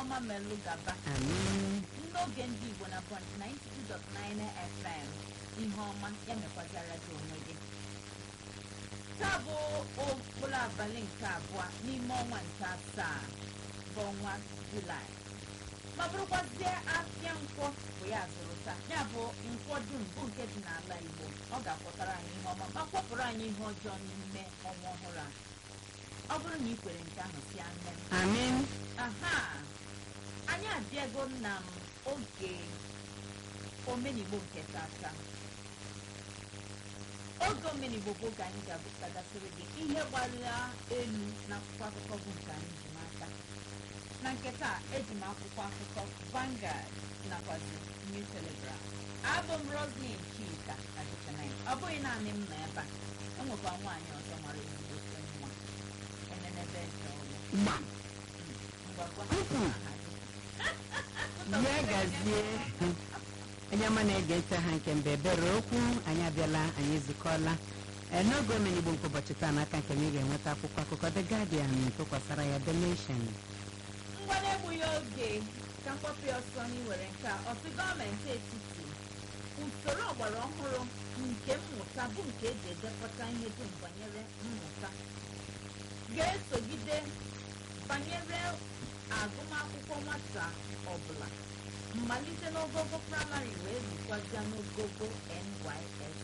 ọma melụ gaba amin n'oge ndị igbo na point 92.9 fm ihe ọma ya mekwazara gị onwe gị taa bụ okporo abalị nke abụọ n'ime ọnwa nke asaa bụ ọnwa julaị ma bụrụkwazie afịa nkwọ bụ ya zụrụ taa ya bụ nkwọ dum bụ nke dị n'ala igbo ọ ga-akwọtara anyị ihe ọma ma kwọpụrụ anyị ihe ọjọọ n'ime ọnwa ọhụrụ a ọ bụrụ na ị kwere nke ahụ si anya m amin aha anyị abịago na m oge omenigbo nke tata oge omenigbo bụ oge anyị ga-abụtagasịrị gị ihe gbara elu na akwụkwọ akụkọ bụ nke anyị ji n'aka na nke taa eji m akwụkwọ akụkọ Vanguard nakwazi New Telegraph abụ m Roslyn Chika Adịchanaị ọ bụghị naanị m nọ ebe a enwekwa nwaanyị ọzọ mara ezigbote mma enenebe eze ọlụ gba ngwagwa Ukwu. aha gị. ya gazie onye ọma na-ege ntị ha nke mbe ebere okwu anyị abịala anyị ezukọọla Ee, n'oge omenigbo nke ụbọchị taa n'aka nke m ị ga-enweta akwụkwọ akụkọ The Guardian tụkwasara ya The Nation ngwa na-egbughị oge ka mkpọpụ ya ọsọ n'iwere nke a ọtụ gọọmenti etiti usoro ọgbara ọhụrụ nke mmụta bụ nke eji edepụta ihe dum banyere mmụta ga-esogide banyere agụmakwụkwọ nwata ọbụla mmalite n'ogogo praịmarị wee rukwazia n'ogogo NYSC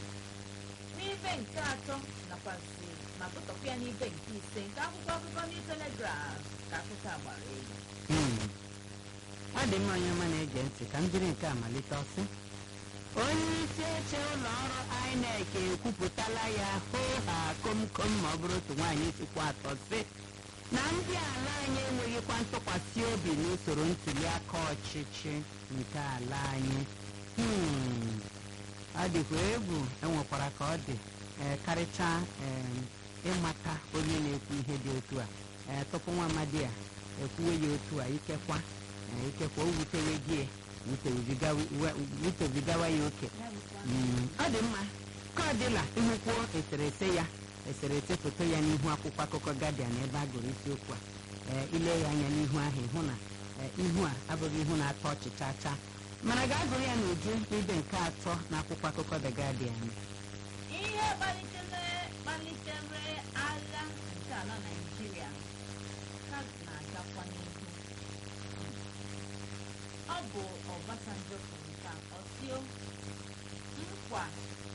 n'ibe nke atọ nakwazi ma bụtọkwa ya n'ibe nke ise nke akwụkwọ akụkọ New Telegraph ka akụkọ a gbara elu Hmm. ọ dị mma onye ọma na-ege ntị ka m jiri nke a malite ọsị onye isi oche ụlọ ọrụ INEC ekwupụtala ya hoo ha komkom ma ọ bụrụ otu nwaanyị sikwa atọ sị na ndị ala anyị enweghịkwa ntụkwasị obi n'usoro ntuli aka ọchịchị nke ala anyị Hmm. ọ dịkwa egwu enwekwara ka ọ dị ee, karịchaa em, ịmata onye na-ekwu ihe dị otu a ee, tupu nwa amadi a ekwuwe ya otu a ikekwa ee, ikekwa o wutewe gị wutebigawa- we- wutebigawa ya oke Ya bụkwa Mm, ọ dị mma ka ọ dịla ịhụkwuo eserese ya eserese foto ya n'ihu akwụkwọ akụkọ Guardian ebe a gụrụ isiokwu a ee, ile ya anya n'ihu ahụ ịhụ na ee, ihu a abụghị ihu na-atọ ọchị chaa chaa mana gaa gụrụ ya n'uju n'ibe nke atọ na akwụkwọ akụkọ The Guardian ihe kpalitere kpalitere agha nke ala Naịjirịa ka na-agakwa n'ihu ọ bụ Obasanjo kwuru nke a ọ sịo nkwa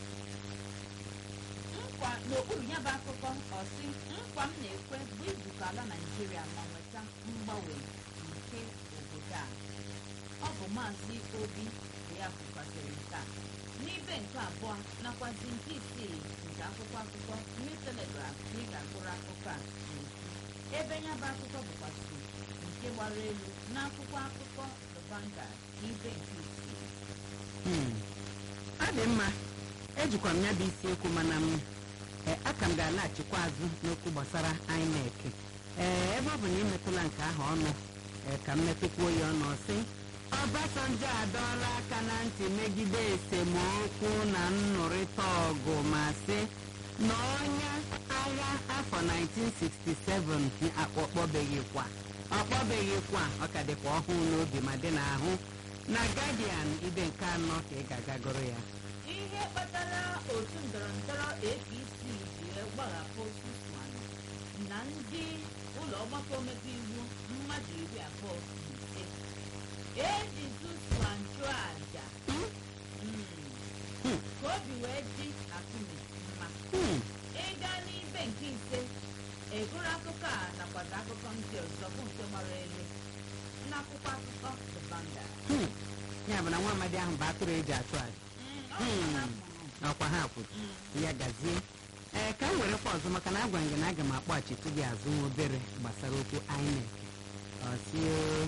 nkwa n'okpuru ya bụ akụkọ ọ sị nkwa m na-ekwe bụ izukọ ala Naịjirịa ma nweta mgbanwe nke obodo a ọ bụ maazị obi bụ ya kwukwasịrị nke a n'ibe nke abụọ nakwazi nke isii nke akwụkwọ akụkọ New Telegraph na ị ga-agụrụ akụkọ a n'uju ebe ya bụ akụkọ bụkwasị nke gbara elu n'akwụkwọ akụkọ The Vanguard n'ibe nke isii Hmm. ọ dị mma ejikwa m ya bụ isiokwu mana m e, aka m ga-alaghachikwa azụ n'okwu gbasara INEC ee ebe ọ bụ na imetụla nke ahụ ọnụ e, ka m metụkwuo ya ọnụ sị Obasanjo adọọla aka na ntị megide esemokwu na nnụrịta ọgụ ma sị na onye agha afọ 1967 akpọkpọbeghịkwa ọkpọbeghịkwa ọ ka dịkwa ọhụụ n'obi ma dị n'ahụ na Guardian ibe nke anọ ka ị ga-agagoro ya ihe kpatara otu ndọrọndọrọ APC ji gbaghapụ Suswan na ndị ụlọ ọgbakọ omebe iwu mmadụ iri abụọ na ise eji Suswan chụọ àjà Mm. Hmm. ka obi wee dị Akụmi mma Hmm. ịga n'ibe nke ise egoro akụkọ a nakwazi akụkọ ndị ọzọ bụ nke gbara elu n'akwụkwọ akụkọ The Vanguard Hmm. ya bụ na nwa amadi ahụ bụ atụrụ eji achụ aja Mm, ọ bụ na ha kwuru. ọkwa ha kwuru Mm. ya gazie ee ka m werekwa ọzọ maka na agwara m gị na aga m akpọghachitu gị azụ nwa obere gbasara okwu INEC ọsị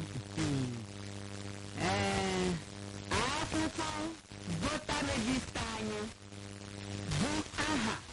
ee akwụkwọ vota regista anyị bụ aha